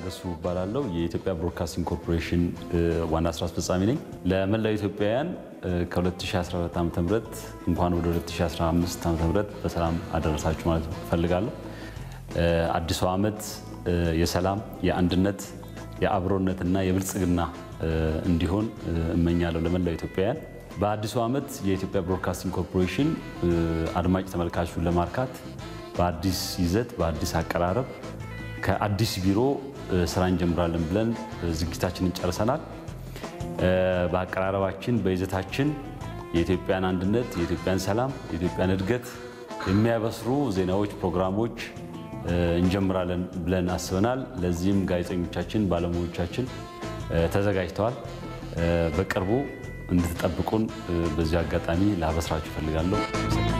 ታገሱ እባላለሁ። የኢትዮጵያ ብሮድካስቲንግ ኮርፖሬሽን ዋና ስራ አስፈጻሚ ነኝ። ለመላው ኢትዮጵያውያን ከ2014 ዓ ም እንኳን ወደ 2015 ዓ ም በሰላም አደረሳችሁ ማለት እፈልጋለሁ። አዲሱ ዓመት የሰላም፣ የአንድነት፣ የአብሮነትና የብልጽግና እንዲሆን እመኛለሁ ለመላው ኢትዮጵያውያን። በአዲሱ ዓመት የኢትዮጵያ ብሮድካስቲንግ ኮርፖሬሽን አድማጭ ተመልካቹን ለማርካት በአዲስ ይዘት በአዲስ አቀራረብ ከአዲስ ቢሮ ስራ እንጀምራለን ብለን ዝግጅታችንን ጨርሰናል። በአቀራረባችን በይዘታችን የኢትዮጵያን አንድነት፣ የኢትዮጵያን ሰላም፣ የኢትዮጵያን እድገት የሚያበስሩ ዜናዎች፣ ፕሮግራሞች እንጀምራለን ብለን አስበናል። ለዚህም ጋዜጠኞቻችን፣ ባለሙያዎቻችን ተዘጋጅተዋል። በቅርቡ እንድትጠብቁን በዚህ አጋጣሚ ላበስራችሁ እፈልጋለሁ።